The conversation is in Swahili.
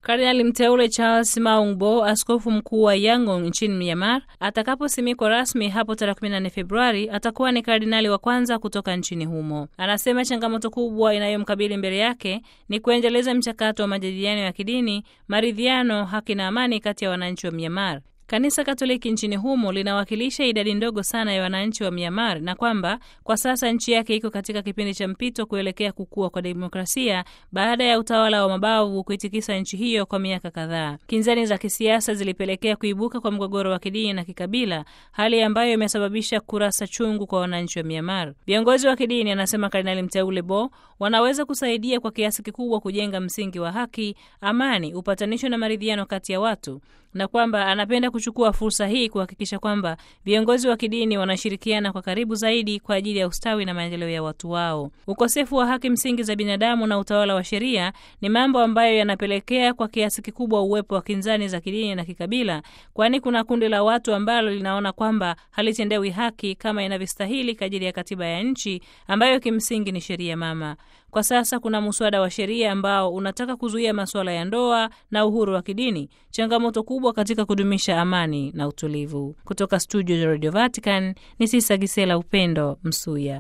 Kardinali mteule Charles Maungbo, askofu mkuu wa Yangon nchini Myanmar, atakaposimikwa rasmi hapo tarehe 14 Februari, atakuwa ni kardinali wa kwanza kutoka nchini humo. Anasema changamoto kubwa inayomkabili mbele yake ni kuendeleza mchakato wa majadiliano ya kidini, maridhiano, haki na amani kati ya wananchi wa Myanmar. Kanisa Katoliki nchini humo linawakilisha idadi ndogo sana ya wananchi wa Myanmar na kwamba kwa sasa nchi yake iko katika kipindi cha mpito kuelekea kukua kwa demokrasia baada ya utawala wa mabavu kuitikisa nchi hiyo kwa miaka kadhaa. Kinzani za kisiasa zilipelekea kuibuka kwa mgogoro wa kidini na kikabila, hali ambayo imesababisha kurasa chungu kwa wananchi wa Myanmar. Viongozi wa kidini, anasema Kardinali mteule Bo, wanaweza kusaidia kwa kiasi kikubwa kujenga msingi wa haki, amani, upatanisho na maridhiano kati ya watu na kwamba anapenda kuchukua fursa hii kuhakikisha kwamba viongozi wa kidini wanashirikiana kwa karibu zaidi kwa ajili ya ustawi na maendeleo ya watu wao. Ukosefu wa haki msingi za binadamu na utawala wa sheria ni mambo ambayo yanapelekea kwa kiasi kikubwa uwepo wa kinzani za kidini na kikabila, kwani kuna kundi la watu ambalo linaona kwamba halitendewi haki kama inavyostahili kadiri ya katiba ya nchi ambayo kimsingi ni sheria mama. Kwa sasa kuna muswada wa sheria ambao unataka kuzuia masuala ya ndoa na uhuru wa kidini, changamoto kubwa katika kudumisha amani na utulivu. Kutoka studio za Radio Vatican ni Sisa Gisela Upendo Msuya.